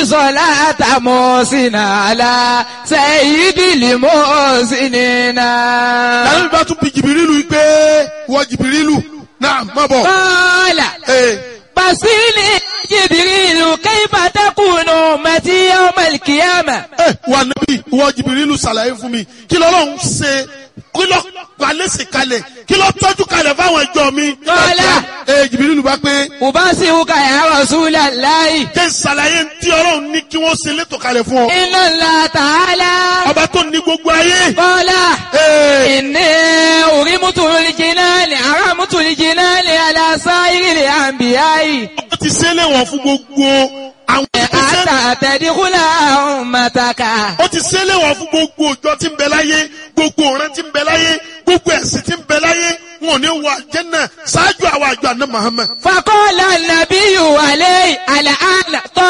صلاة محسن على سيد المحسنين lànà bá tún bi jìbìrìlù pé wọ jìbìrìlù náà má bọ̀. قال ee بصيني جبريل كيف تكون أمتي يوم القيامة ee wà níbí wọ jìbìrìlù ṣàlàyé fún mi kí lọ́lọ́run ṣe kí lọ́ palẹ́sì kalẹ̀ kí lọ́ tọ́jú kalẹ̀ fáwọn ìjọ mi. Kọ́lá. ee jìbìrìlù bá pé أبصرك يا رسول الله kí n ṣàlàyé tí ọlọ́run ní kí wọ́n ṣe létò kalẹ̀ fún ọ. إن الله تعالى ọba tó ní gbogbo ayé. قال ee إني أرمت الجنان أرمت الجنان على سائر الأنبياء ó ti ṣe léwọ̀n fún gbogbo àwọn ìgbésẹ̀. حتى تدخل أمتك ó ti ṣe léwọ̀n fún gbogbo òjọ tí ń bẹ láyé gbogbo ọ̀rẹ́ tí ń bẹ láyé gbogbo ẹ̀sìn tí ń bẹ láyé wọn ò ní wọ àjẹ́nà ṣáájú àwọn àjọ àná Muhammad. فقال النبي عليه الآن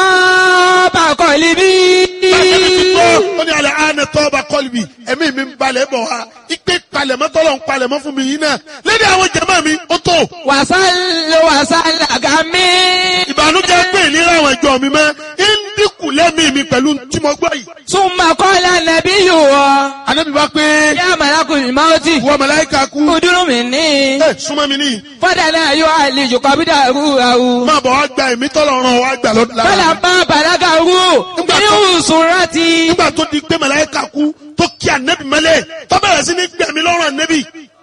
طاب قلبي Bàtẹ́mi ti gbọ́ ó ní alẹ́ àánẹ tọ́ba kọ́lùbì ẹ̀mí mi ń balẹ̀ bọ̀ wá ipe palẹ̀mọ́ tọ́lọ̀ ń palẹ̀mọ́ fún mi yìí náà lédè àwọn jẹ̀mọ́ mi ó tó. وصل وصل غمي ìbànújẹ́ pé ìlera àwọn ìjọ mi mọ́ ń dínkù lẹ́mìí mi pẹ̀lú tí mo gbọ́ yìí. ثم قال النبي Ànábì bá pé يا ملك الموت wọ́n màláíkà kú ادر مني ẹ̀ súnmọ́ mi níyì. فدنا يعالج قبضه روحه máa bọ̀ wá gba ẹ̀mí tọ́lọ̀ ràn wá gbà lọ́dún lára. فلما بلغه من سرتي nígbà tó di pé màláíkà kú tó kí ànẹ́bì mọ́lẹ̀ tó bẹ̀rẹ̀ sí ní gbẹ̀mí lọ́rùn ànẹ́bì.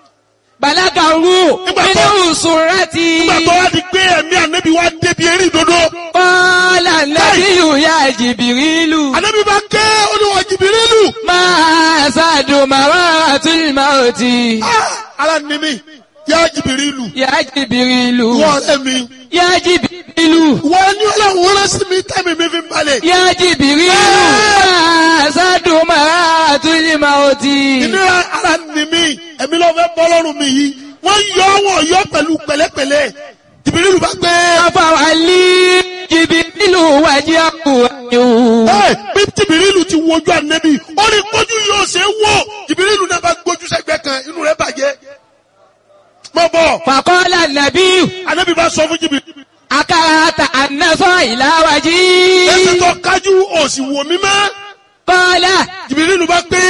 بلغه من سرتي nígbà tó wá di pé ẹ̀mí ànẹ́bì wá débi eré ìdodo. قال النبي يا جبريل ànẹ́bì bá ké olúwa jìbìrìlù. ما أسعد مرات الموت Ah, ara ni mi yá jìbìrìlù. يا جبريل wọ́n ọ̀rẹ́ mi. يا جبريل wọ́n ní ọlọ́run rán sí mi tẹ́mi mi fi ń balẹ̀. يا جبريل ما أسعد مرات الموت ìnira ara ni mi ẹ̀mí ló fẹ́ bọ́ lọ́rùn mi yìí. wọ́n yọ wọ́n yọ pẹ̀lú pẹ̀lẹ́pẹ̀lẹ́. jìbìrìlù bá gbé. فولي جبريل وجهه Ẹ, bí jìbìrìlù ti wojú ànẹ́bì ó ní kójú yóò ṣe é wò jìbìrìlù náà bá gbójú sẹ́gbẹ́ kan inú rẹ̀ bàjẹ́. mọ bọ فقال النبي ànẹ́bì bá sọ fún jìbìrìlù. أكرهت أن نصر إلى ẹsẹ̀ وجهي tó kájú òsì wò mí mọ́. قال jìbìrìlù bá pé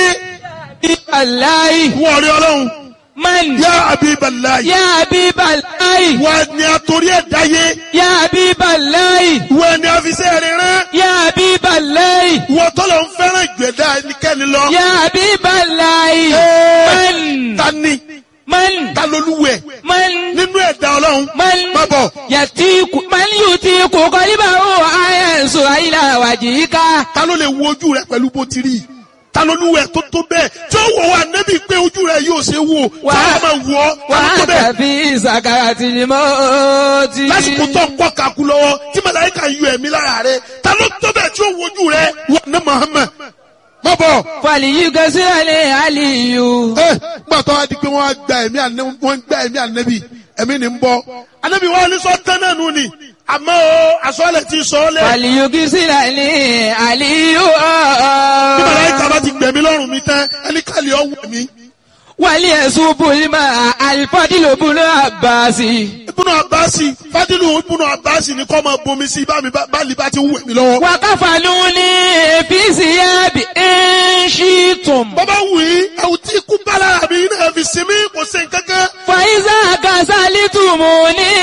الله wọ́n rí ọlọ́run من yá Habiballahi يا حبيب الله wọ́n ni àtòrí ẹ̀ dáyé يا حبيب الله wọ́n ni àfisẹ́ rẹ̀ rán يا حبيب الله wọ́n tọ́lọ̀ ń fẹ́ràn ìgbẹ́dá ẹnikẹ́ni lọ. يا حبيب الله Ẹ, من ta ni من ta lolúwẹ̀ من nínú ẹ̀dá ọlọ́run من má bọ̀. يتيك من يتيك قلبه وينصر إلى وجهك ta ló lè wo ojú rẹ pẹ̀lú bó ti rí ta ló lúwẹ̀ tó tó bẹ́ẹ̀ tí ó wọ̀ wá nẹ́bí pé ojú rẹ yóò ṣe wò tí Wà- a máa wọ̀ ọ́ ta ló tó bẹ́ẹ̀ وأنت في سكرة الموت lásìkò tó ń kọ́ kakú lọ́wọ́ tí màláíkà yọ ẹ̀mí lára rẹ ta ló tó bẹ́ẹ̀ tí ó wo ojú rẹ wọ̀ ní Muhammad má bọ̀ فليغسل علي ẹ gbàtọ́ wa di pé wọ́n á gba ẹ̀mí ànẹ́bí wọ́n gba ẹ̀mí ànẹ́bí ẹ̀mí ni ń bọ́ ànẹ́bí wọn ní sọ tán náà nù ni àmọ́ o àsọ̀lẹ̀ ti sọ ọ́ lẹ̀ فليغسل علي bí màláíkà bá ti gbẹ̀mí lọ́rùn mi tán ẹni kàlí ọ̀ wẹ̀ mí. وليصب الماء الفضل بن عباس ibùnú abasi fadilu ibùnú abasi ni kọ́ máa bomi sí bá mi bá báàlì bá ti wù mí lọ́wọ́. وكفنوني في ثياب إن شئتم bàbá wù yí ẹ̀wù tí ikú bá lára mi náà fi sinmi kò sí nǹkankan. فإذا كسلتموني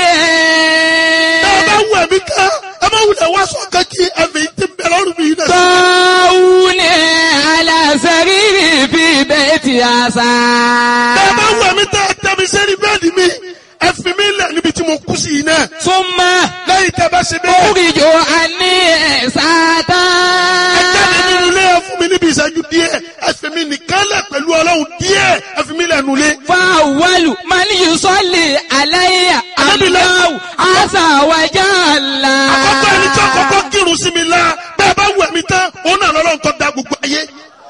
bàbá wù ẹ̀mí tán ẹ má wulẹ̀ wá sọ kankí ẹ̀fẹ̀ tí ń bẹ lọ́rùn mi náà. طاوني على سريري في بيت عسى bàbá wù ẹ̀mí tán ẹ tẹ́ mi sẹ́ni bẹ́ẹ̀ni mi ẹ fi mi lẹ̀ níbi tí mo kú sí yìí náà. ثم lẹ́yìn tẹ́ bá ṣe bẹ́ẹ̀. أخرج عني ساتا ẹ jáde nínú ilé ẹ fún mi níbi ìṣẹ́jú díẹ̀ ẹ fi mi nìkan lẹ̀ pẹ̀lú ọlọ́run díẹ̀ ẹ fi mi lẹ̀ nulẹ̀. فأول من يصلي علي الله عز وجل àkọ́kọ́ ẹni tí àkọ́kọ́ kírun sí mi la bẹ́ẹ̀ bá wù ẹ̀mí tán òun náà lọ́lọ́run tó da gbogbo ayé.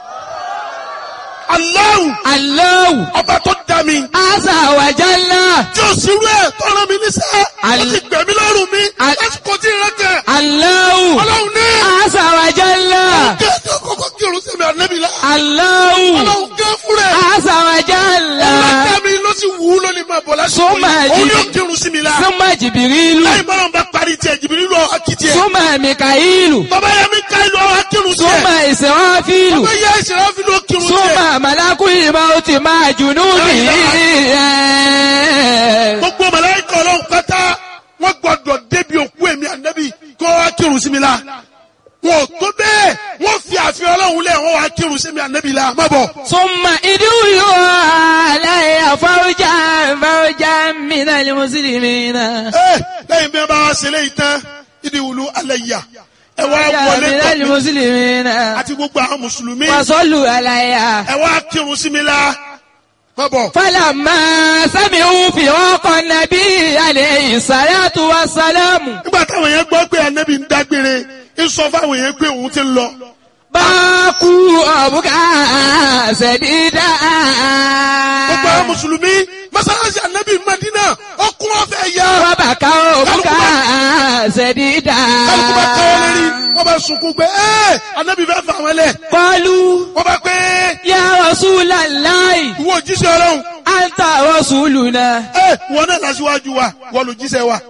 Allahu الله ọba tó da mi عز وجل tí ó sì rú ẹ̀ tó rán mi níṣẹ́ ó Al- ti gbẹ̀mí lọ́rùn mi Al- lásìkò tí ìrẹ́ kẹ̀ الله ọlọ́run ní عز وجل kí ẹ tí àkọ́kọ́ kírun sí mi ànẹ́bí la الله ọlọ́run gẹ́ fún rẹ̀ عز وجل ọlọ́dẹ mi ló sì wù ú lónìí máa bọ̀ lásìkò Súnmọ́ yìí ẹ̀jì. òun yóò kírun sí mi la ثم جبريل lẹ́yìn bọ́lá ń bá parí tiẹ̀ jìbìrì lọ akitì tiẹ̀. súnmọ́ mikaílù bàbá yẹn mi ká ìlú ọwọ́ kírun tiẹ̀. súnmọ́ ìsìnwáfílù bàbá yẹn ìṣẹ̀lẹ̀ fi ló kírun tiẹ̀. súnmọ́ màlákùlì máa ti máa jùnú mi. gbogbo màláíkà ọlọ́run pátá wọ́n gbọ́dọ̀ débi òkú èmi ànábì kó wá kírun sí mi la. wọn ò tó bẹ́ẹ̀ wọ́n fi àfihàn ọlọ́run lẹ̀ wọ́n wá kírun sí mi ànábì la má bọ̀. súnmọ́ ìdúró aláya fáwọ́jà fáwọ́jà mìíràn ni mùsùlùmí náà. ẹ lẹ́yìn bí wọ́n bá wá ṣe léyìí tán ìdí wùlú alẹ́ yà ẹ wá wọlé mìíràn ni tọ̀ mí mùsùlùmí náà. àti gbogbo àwọn mùsùlùmí wàsọ́lù aláya. ẹ wá kírun sí mi la má bọ̀. fálàmà sami'u fi ọkọ̀ nàbí alayhi salatu wa salamu. nígbà táwọn yẹn gbọ́ pé ànábì ń dágbére ń sọ fáwọn yẹn pé òun ti ń lọ. báàkú ọ̀bùkà ṣẹ̀dídà. gbogbo àwọn mùsùlùmí mọ́sálásí ànábì Mádínà ọkùn ọ̀fẹ́ yá. wọ́n bá ká ọ̀bùkà ṣẹ̀dídà. kálukú bá káwọ́ lérí wọ́n bá sunkún pé ẹ́ ànábì fẹ́ fà wọ́n lẹ̀. kọlu wọ́n bá pé ya rasulallahi ìwọ òjíṣẹ́ ọlọ́run anta rasuluna. ẹ́ wọ́n náà lásìwájú wa wọ́n lò jíṣẹ́ wa.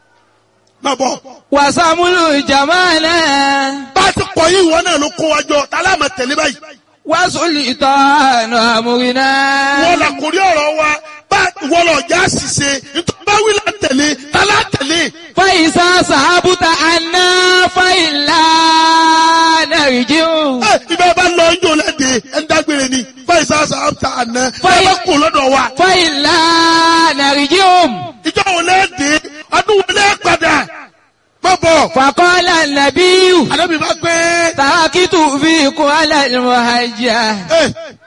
má bọ̀ wàsàmúlù jamana. bá a ti kọ̀ yìí wọ́n náà ló kó wa jọ tálá máa tẹ̀lé báyìí. wàsùlì tọ́nù àmúrinà. wọ́n la kórí ọ̀rọ̀ wa bá wọ́n lọ já ṣiṣẹ́ nítorí bá wí la tẹ̀lé tálá tẹ̀lé. fàyísà sàbùtà àná fàyílà nàìjíríà. ẹ ibẹ̀ bá lọ ń jò lẹ́dẹ̀ ẹ̀ ń dágbére ni fáìsà sàbàtà àná ẹ Fáì- bá kó lọ́dọ̀ wa. fàyílà nàìjíríà. ìjọ wo lẹ́dẹ̀ ọdún wo lẹ́ padà má bọ̀. fàkọ́lá nàbíyù. àdébí bá gbé tàkìtù fi kún alàlùmọ̀hájà. ẹ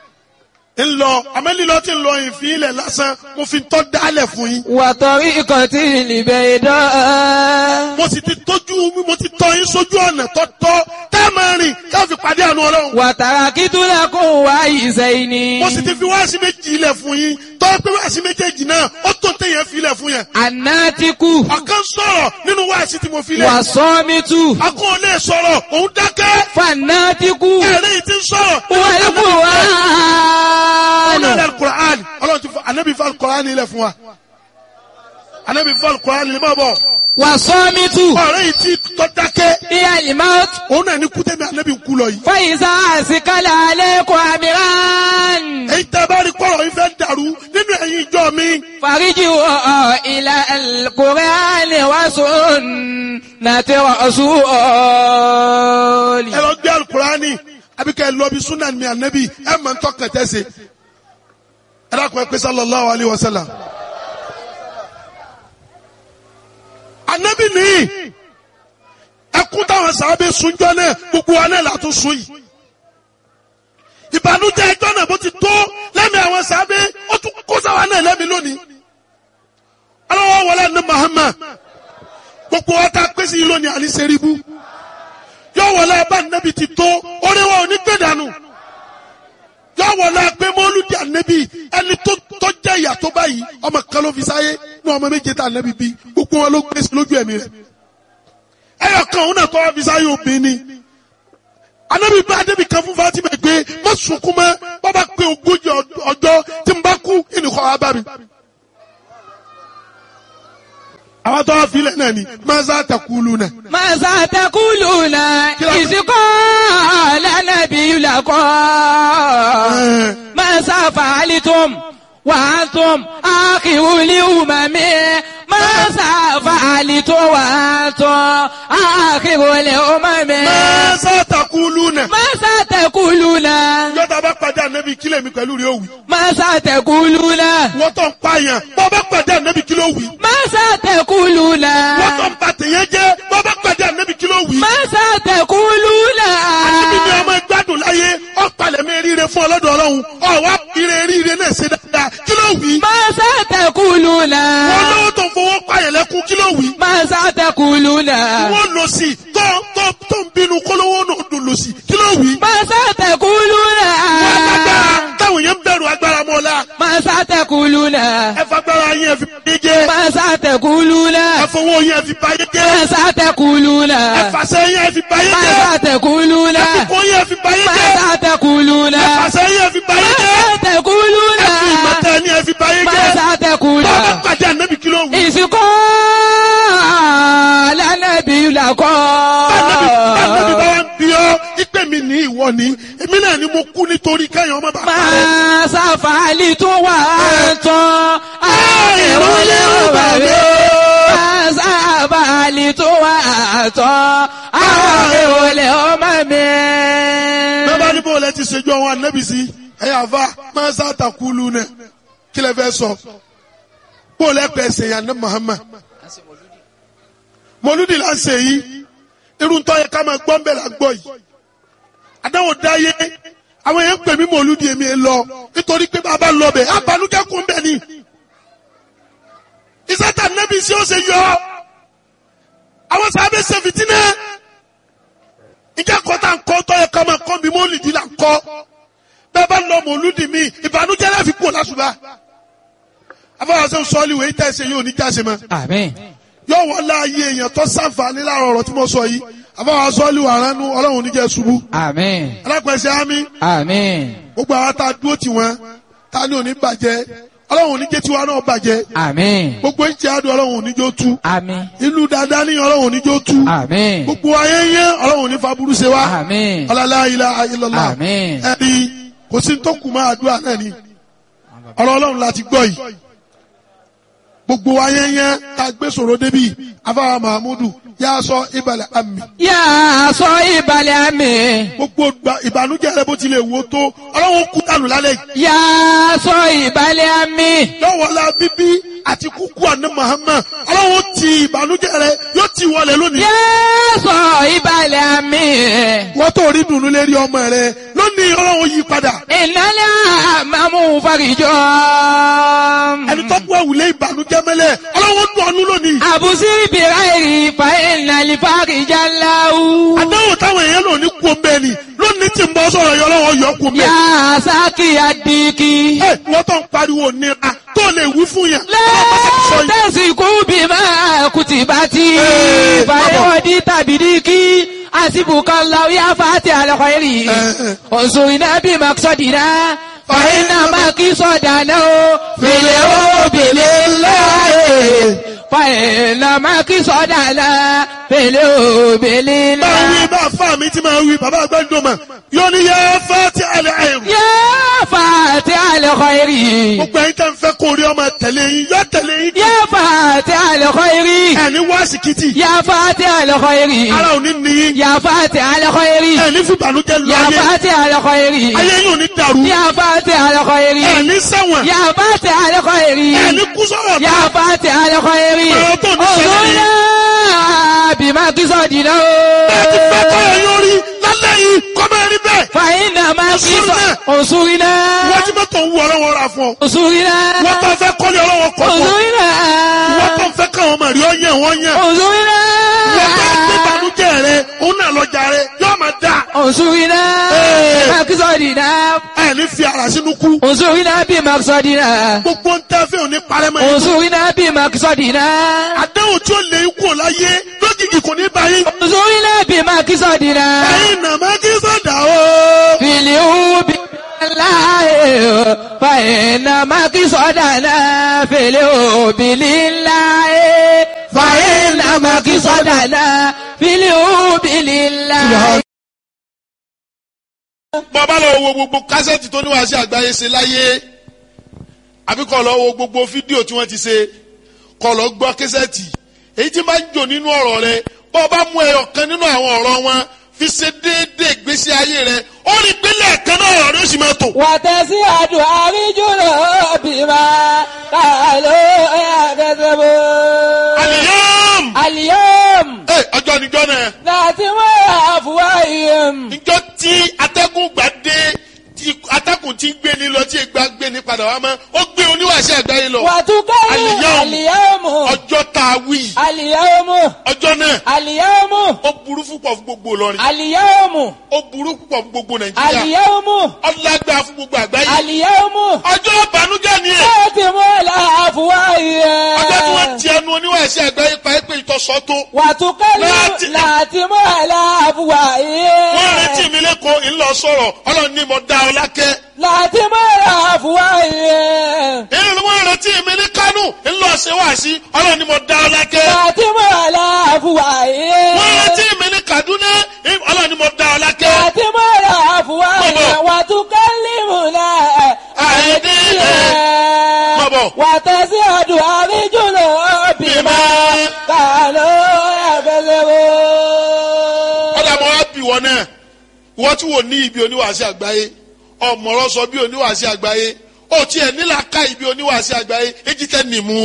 ń lọ amẹ́lílọ́ ti ń lọ ìfín ilẹ̀ lásán mo fi tọ́ dálẹ̀ fún yín. wàtọ̀rí ìkọ̀tí ìlìbẹ̀ ìdán. mo sì ti tójú mo ti tọ́ yín sójú ọ̀nà tọ́tọ́ tá a máa rìn ká fi pàdé àánú ọlọ́run. wàtàrà kìtùlẹ̀kùn wá ìṣẹ́yìn ni. mo sì ti fi wáàsí méjì ilẹ̀ fún yín tọ́ pé wáàsí méjèèjì náà ó tó téèyàn fi ilẹ̀ fún yẹn. ànátíkù ọ̀kan sọ̀rọ̀ nínú wáàsí tí mo fi lẹ̀. wàsọ́mítù akọ́ ò lè sọ̀rọ̀ òun dákẹ́. fanátíkù ẹ̀rẹ́ yìí ti ń sọ̀rọ̀. wàlúkù wá. ọ̀nà ilẹ̀ alukur'an ọlọ́run ti fọ anabi fọ alukur'an ilẹ̀ fún wa. anabi fọ alukur'an ilẹ̀ máa bọ̀. wàsọ́mítù ọ̀rẹ́ yìí ti tọ́ dákẹ́. ìyá ìmọ̀t. òun náà ní kútẹ́mi anabi ń kú lọ yìí. fàyísà àsìkálà alẹ́kùn àmìrán. èyí tẹ́ bá rí kọ́rọ̀ yìí fẹ́ dàrú nínú ẹ̀yin ìjọ mi. fàríjì wọ̀ ilà kùránì wá sùn nàti rọ̀ṣùọ́lì. ẹ lọ gbé alukur'ani àbí kẹ́ ẹ lọ bí sunan mi anabi ẹ mọ̀ ń tọ́kàn tẹ́sẹ̀. ẹ dákun ẹ pé sallallahu alayhi wa sallam. anabi nìyí ẹkún táwọn sábẹ sunjọ náà gbogbo wa náà látún sun yìí ìbànújẹ́ ẹjọ́ náà bó ti tó lẹ́mìí àwọn sábẹ ó tún kó sáwa náà lẹ́mìí lónìí ọlọ́wọ́ wọlé ní Muhammad gbogbo wa ta pèsè yìí lónìí àní sẹ́ríbù yọ wọlé abá nàbì ti tó oríwá òní gbé dànù yọ wọlé pé mọ́lúdì ànẹ́bì ẹni tó tó jẹ́ ìyà tó báyìí ọmọ kan ló fi sáyé ní ọmọ méje tá ànẹ́bì bí gbogbo wọn ló gbé sí lójú ẹ̀mí rẹ̀ ẹyọ kan òun náà tọ́ wá fi sáyé obìnrin ni anabi bá adébí kan fún Fatima pé má sunkún mọ́ bàbá pé ogójì ọjọ́ tí n bá kú ìnìkọ́ wa bá mi. àwọn tó wá filẹ̀ náà ni maza takulu náà. ماذا تقولون إذ قال نبي لكم ماذا فعلتم وأنتم آخر الأمم ماذا فعلتم وأنتم آخر الأمم maza takulu náà. ماذا تقولون yọta bá pàdé anabi kílẹ̀ mi pẹ̀lú rẹ̀ òwì. ماذا تقولون wọ́n tó ń pààyàn bọ́ bá pàdé anabi kílẹ̀ òwì. ماذا تقولون wọ́n tó ń ba tèèyàn jẹ́ bọ́ bá pàdé anabi kílẹ̀ òwì. ماذا تقولون anabi ni ọmọ gbádùn láyé ọ̀pàlẹ̀ mi ríire fún ọlọ́dọ̀ ọlọ́run ọ̀wá ire ríire náà ṣe dáadáa kílẹ̀ òwì. ماذا تقولون wọ́n lówó tó ń fowó pààyàn lẹ́kún kílẹ̀ òwì. ماذا تقولون wọ́n lọ sí tó tó tó ń bínú kólówó náà dùn lọ sí kílẹ̀ òwì. ماذا تقولون wọ́n lágbára táwọn yẹn ń bẹ̀rù agbára mọ́ la ماذا تقولون ẹ fagbára yẹn fi báyé jẹ́ ماذا تقولون ẹ fowó yẹn fi báyé jẹ́ ماذا تقولون ẹ fàṣẹ yẹn fi báyé jẹ́ ماذا تقولون ẹ fipó yẹn fi báyé jẹ́ ماذا تقولون ẹ fàṣẹ yẹn fi báyé jẹ́ ماذا تقولون ẹ fi ìmọ̀tẹ́ ni ẹ fi báyé jẹ́ ماذا تقولون bọ́ọ̀bá pàdé ànábì kí ló wù. ìsìnkú lánàbí làkọ́ kọ́. Bánabi bánabi bá wá ń bí ọ́ ìpè mi ní ìwọ ni èmi náà ni mo kú nítorí kẹ́yìn ọmọ bàbá rẹ̀. máa sáfàálì tó wà tán àìrólé òbàbí máa sáfàálì tó wà tán àìrólé ọmọ mi. bẹ́ẹ̀ ní bó lẹ ti ṣèjú àwọn anábì sí ẹ̀yà àfa máa sá àtàkùlù náà kí lẹ fẹ́ sọ bó lẹ pẹ̀ ṣe yàn ní Muhammad mọlúdì là ń ṣe yìí irun tó yẹ ká máa gbọ́ ń bẹ̀ là ń gbọ́ yìí àdáwò dáyé àwọn èèyàn pè mí mọlúdì èmi ẹ lọ nítorí pé bàbá lọ bẹ̀ abanújẹ́ kún bẹ̀ ni ìsátà nẹ́bí sí ó ṣe yọ àwọn sábẹ́ ṣe fìtínẹ́ ìjà kọ́tà ń kọ́ tó yẹ ká máa kọ́ mi mọ́lìdì là ń kọ́ bẹ́ẹ̀ bá lọ mọ̀lúdì mi ìbànújẹ́ láfi kú lásùbà afọwọ́sẹ́ sọ́ọ́lì wẹ̀ ìtẹ́ ẹsẹ̀ yóò ní jáse mọ́ àmín. yóò wọ́n láàyè èèyàn tó sàǹfààní láàrọ̀ ọ̀rọ̀ tí mo sọ yìí afọwọ́sẹ́ sọ́ọ́lì wà ránú ọlọ́run oníjẹ́ ṣubú àmín. alápẹ̀sẹ̀ ámì àmín. gbogbo àwọn tá a dúró tì wọ́n tá a ní òní bàjẹ́ ọlọ́run oníjẹ́ tiwa náà bàjẹ́ àmín. gbogbo ìjẹ́ àdùn ọlọ́run oníjó tú àmín. ìlú dáadáa ní ọlọ́run oníjó tú àmín. gbogbo ayé yẹn ọlọ́run oní faburú ṣe wá àmín. ọlọ́lá ilá ilọ́lá àmín. ẹni kò sí tó kù máa àdúrà náà ni ọ̀rọ̀ ọlọ́run láti gbọ́ yìí gbogbo ayé yẹn tá a gbé sọ̀rọ̀ débi afáwa mahamudu yà á sọ ìbàlẹ̀ àmì yà á sọ ìbàlẹ̀ àmì. gbogbo gba- ìbànújẹ́ rẹ bó tilẹ̀ wò ó tó ọlọ́run kú dànù lálẹ́ yìí yà á sọ ìbàlẹ̀ àmì. lọ́wọ́lá bíbí àti kúkú àná Muhammad ọlọ́run ti ìbànújẹ́ rẹ yóò ti wọlé lónìí yà á sọ ìbàlẹ̀ àmì. wọ́n tó rí dùnú lérí ọmọ rẹ lónìí ọlọ́run yí padà ìnálẹ́ àmàmú farijọ́. ẹni tó kú àwùlé ìbànújẹ́ mẹ́lẹ̀ ọlọ́run dùn ọ́nú lónìí àbùsí bìráìrì fa ìnàlẹ́ farijá láwù. àdáwò táwọn èèyàn lò ní kú omi ẹni lónìí tí ń bọ́ sọ̀rọ̀ yọ ọlọ́run yọ kú omi yà ẹni. á sákì àdìkì. ẹ wọ́n tó ń pariwo nira tó lè wí fún yẹn. ọlọ́run bá ti sọ yìí. lẹ́tẹ̀sí kú bí máa kùtì bá ti. Ee, fàyẹ̀wọ̀dì tàbí díkì. àsìbùkọ́ làwọn yà fàtí àlọ́kọ̀ yìí. Ee. òṣùwìnà bí màkìsọ̀dìnà. fàyẹ̀nà màkìsọ̀dànà o. fìlẹ̀ o bìlẹ̀ láàyè. fàyẹ̀nà màkìsọ̀dànà. fìlẹ̀ o bìlẹ̀ máa wí láàyè. bá fà mí tí máa wí bàbá àgbàdo mà yóò ní yẹ fẹ́ tí a lè àìrù. yà fàtí àlọ́kọ̀ yìí. gbogbo ẹ̀yin tẹ́ ń fẹ́ kó rí ọmọ tẹ̀lé yín yọ tẹ̀lé yín. yà fàtí àlọ́kọ̀ yìí. ẹni wá síkìtì yà fàtí àlọ́kọ̀ yìí. ara ò ní níyín يا فاتح الخير ẹni fún ìbànújẹ́ lọ يا ayé فاتح الخير ayé yóò ní dàrú يا فاتح الخير ẹni ṣẹ̀wọ̀n يا فاتح الخير ẹni kú sọ̀rọ̀ يا فاتح الخير Ọ̀rọ̀ tó ní ṣẹlẹ̀ yìí. انظرنا بما تصدنا bẹ́ẹ̀ ti fẹ́ kọ́ ẹ̀ yóò rí lálẹ́ yìí kọ́ máa rí bẹ́ẹ̀. فإنما انصرنا. انصرنا wọ́n ti mọ́tò ń wú ọlọ́wọ́ ra fún ọ. انصرنا wọ́n tó fẹ́ kọ́lé ọlọ́wọ́ kọ́ fún ọ. انصرنا wọ́n tó fẹ́ káwọn ọmọ rí ọ yẹn wọ́n yẹn. انصرنا wọ́n tó gbé ìbànújẹ́ rẹ òun náà lọ́jà rẹ yóò máa dà. انصرنا Ee. بما تصدنا ẹni fi ara sínú kú. انصرنا بما تصدنا gbogbo ń tẹ́ fẹ́ òní parẹ́mọ́ yẹn. انصرنا بما تصدنا àdéhùn tí ó lè kú ọ láyé lójijì kò ní báyìí. انصرنا بما تصدنا ẹ̀yin nàmá kí sọ̀dà o. في اليوم لله فإنما قصدنا في اليوم لله فإنما قصدنا في اليوم لله bọ́bá lọ wo gbogbo kásẹ̀tì tó níwáṣẹ́ àgbáyé ṣe láyé àbí kọ́ lọ wo gbogbo fídíò tí wọ́n ti ṣe kọ́ lọ gbọ́ kásẹ̀tì èyí tí máa ń jò nínú ọ̀rọ̀ rẹ bọ́ọ̀bá mú ẹyọ kan nínú àwọn ọ̀rọ̀ wọn fi ṣe déédéé ìgbésí ayé rẹ ó rí gbélé ẹ̀kan náà ọ̀rọ̀ rẹ ó sì máa tò. وتسعد أرجل بما قالوا يكذبون àlìyàm اليوم ẹ ọjọ́ níjọ́ náà ناتم أفواههم níjọ́ tí atẹ́gùn gbà dé tí atẹ́gùn ti gbé ni lọ tí ìgbà gbé ni padà wá mọ́ ó gbé oníwàṣẹ́ àgbáyé lọ وتكلم اليوم. اليوم ọjọ́ tá a wí اليوم ọjọ́ náà اليوم ó burú púpọ̀ fún gbogbo Ìlọrin اليوم ó burú púpọ̀ fún gbogbo Nàìjíríà اليوم ọlágbá fún gbogbo àgbáyé اليوم ọjọ́ ìbànújẹ́ ni ẹ̀ خاتم الأفواه ọjọ́ tí wọ́n ti ẹnu oníwàṣẹ́ àgbáyé pa é pé ìtọ́sọ́ tó وتكلم láti- لاتم الأفواه wọ́n retí mi lẹ́kọ̀ọ́ ńlọ sọ̀rọ̀ ọlọ́run ní mo dá ọ lákẹ́ لاتم الأفواه èyí ni wọ́n retí mi ní Kánò ńlọ máa ṣe wá sí ọlọ́run ni mo dá ọ lákẹ́. Fàtímọ̀ aláàfùwàyé. wọ́n rántí mi ní Kaduna ọlọ́run ni mo dá ọ lákẹ́. Fàtímọ̀ aláàfùwàyé. Bọ̀bọ̀. Wàtúkẹ́lìmùnà Àìdílé. Bọ̀bọ̀. Wàtẹ́sí ọdún àríjùlọ bímọ. Kàlọ́ ẹ̀fẹ̀lẹ́wò. ọ̀dà mo wá bì wọ́n náà wọ́n tí wò ní ibi oníwàásí àgbáyé ọ̀mọ̀rọ̀ sọ bí oníwàásí àgbáyé ó tiẹ̀ nílà ká ibi oníwàásí àgbáyé èjì tẹ́ nìmú.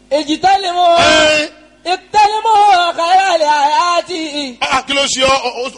Ìjìtẹ́lẹ̀mọ́. ẹ Ìtẹ́lẹ̀mọ́ kàyàlẹ̀ àyàtì. ẹ kí ló ṣe ọ ọ